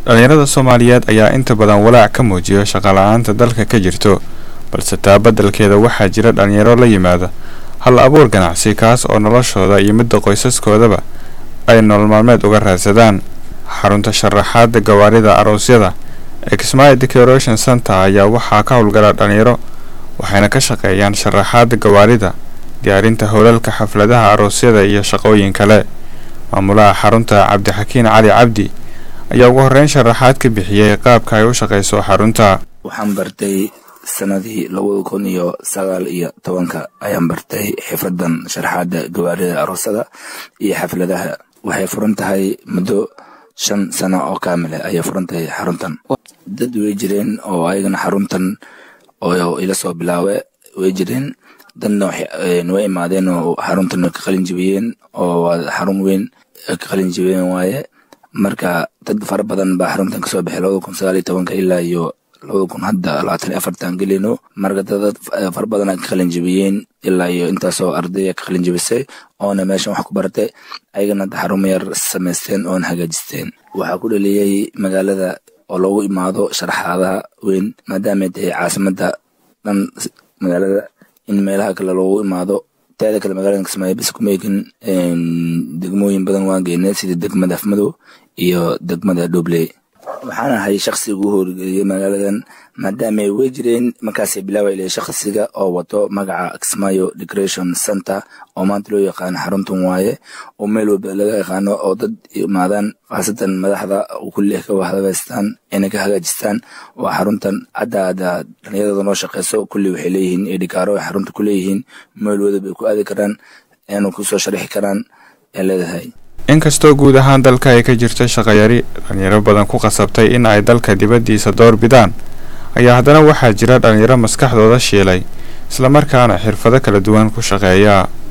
dhalinyarada soomaaliyeed ayaa inta badan walaac ka muujiyo shaqala-aanta dalka ka jirto balse taa beddelkeeda waxaa jira dhalinyaro la yimaada hal abuur ganacsi kaas oo noloshooda iyo midda qoysaskoodaba ay nolol maalmeed uga raadsadaan xarunta sharaxaada gawaarida aroosyada ee kismaayo decoration center ayaa waxaa ka howlgala dhalinyaro waxayna ka shaqeeyaan sharaxaada gawaarida diyaarinta howlalka xafladaha aroosyada iyo shaqooyin kale maamulaha xarunta cabdixakiin cali cabdi ayaa ugu horreyn sharaxaad ka bixiyey qaabka ay u shaqayso xarunta waxaan bartay sanadii labada kun iyo sagaal iyo tobanka ayaan bartay xifradan sharaxaada gawaarida aroosada iyo xafladaha waxay furan tahay muddo shan sano oo kaamile ayay furan tahay xaruntan dad way jireen oo ayagana xaruntan oo ila soo bilaawe way jireen dadna way imaadeen oo xaruntan way ka qalin jibiyeen oo waa xarun weyn ka qalin jibiyeen waaye marka dad fara badan baa xaruntan kasoo baxay labada kun sagaal iyo tobanka ilaa iyo labada kun hadda labaatan iyo afartan gelino marka dad fara badan ka qalin jibiyeen ilaa iyo intaasoo ardaya ka qalin jibisay oona meeshan wax ku baratay ayagana hadda xarumo yar samaysteen oona hagaajisteen waxaa ku dhaliyey magaalada oo loogu imaado sharaxaadaha weyn maadaamay tahay caasimada dhan magaalada in meelaha kale loogu imaado teeda kale magaalada kismaayo bas kumeekin degmooyin badan waan geynay sida degmada afmadow iyo degmada dhobley waxaan ahay shaksiga ugu horgeeyey magaaladan maadaamay wey jireen markaasay bilaawayla shaksiga oo wato magaca kismaayo decoration center oo maanta loo yaqaano xaruntan waaye oo meel walba laga yaqaano oo dad imaadaan khaasatan madaxda kulli ka wahagaystaan inay ka hagaajistaan waa xaruntan hadda hadda dhalinyarada noo shaqeyso kulli waxay leeyihiin edhikaaro ay xarunta ku leeyihiin meel wadaba ay ku aadi karaan inay kusoo sharixi karaan ay leedahay inkastoo guud ahaan dalka ay ka jirto shaqayari dhalinyaro badan ku qasabtay in ay dalka dibaddiisa door bidaan ayaa haddana waxaa jira dhalinyaro maskaxdooda shiilay islamarkaana xirfado kala duwan ku shaqeeya